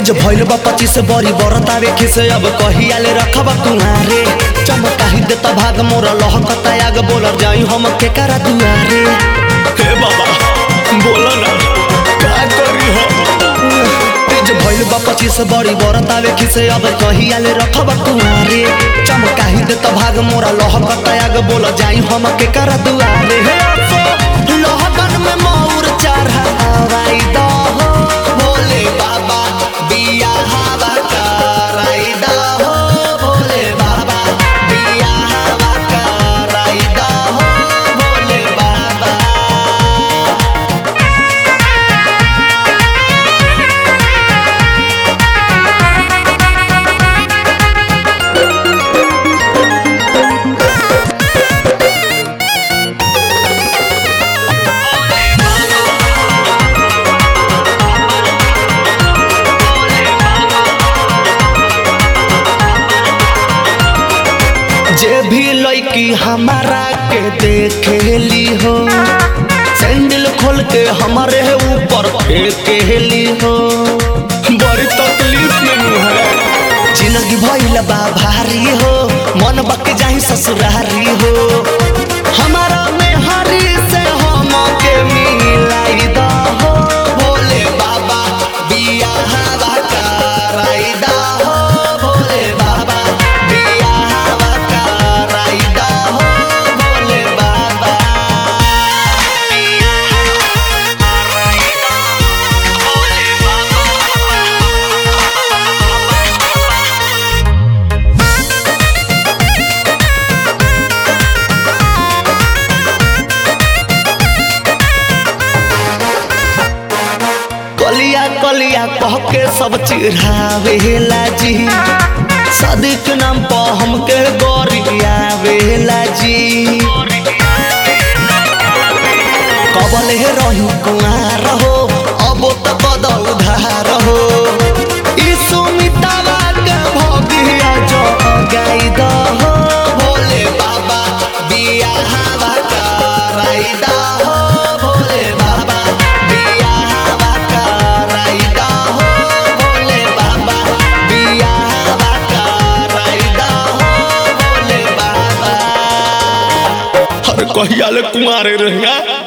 एज भइल बा पच्चीस बरी बरतावे खिसे अब कहियाले रखब कुहारे चमकाही देता भाग मोरा लहकता आग बोलर जाई हम के करा दुआरे हे बाबा बोला ना का करी हम एज भइल बा पच्चीस बरी बरतावे खिसे अब कहियाले रखब कुहारे चमकाही देता भाग मोरा लहकता आग बोलर जाई हम के करा दुआरे हे अफो लहकन में मौर चढ़ावाई दो हो भोले बाबा बिया हवा कराई दो हो भोले बाबा बिया हवा कराई दो हो भोले बाबा जे भी लड़की हमारा के देखेली हो सैंडल खोल के हमारे ऊपर फेंकेली हो बड़ी तकलीफ में है जिंदगी भइल बा भारी हो मन बक जाही ससुरारी हो हमारा में हरी से हम के मिलाई दा हो भोले बाबा बिया हवा कराई दा हो भोले बाबा बिया हवा कराई दा हो भोले बाबा बिया हवा कराई दा भोले कलिया कलिया कह के सब चिढ़ावेला जी सदिक नाम पर हमके गोरियावेला जी कबल हे रही कुआर हो अब त बदल उधार हो ई सुमितावा के भगिया जो गाई द हो भोले बाबा बिया हवा कराई द हो भोले बाबा बिया हवा कराई द हो भोले बाबा बिया हवा कराई द हो भोले बाबा अरे कहिया ले कुमारे रहिया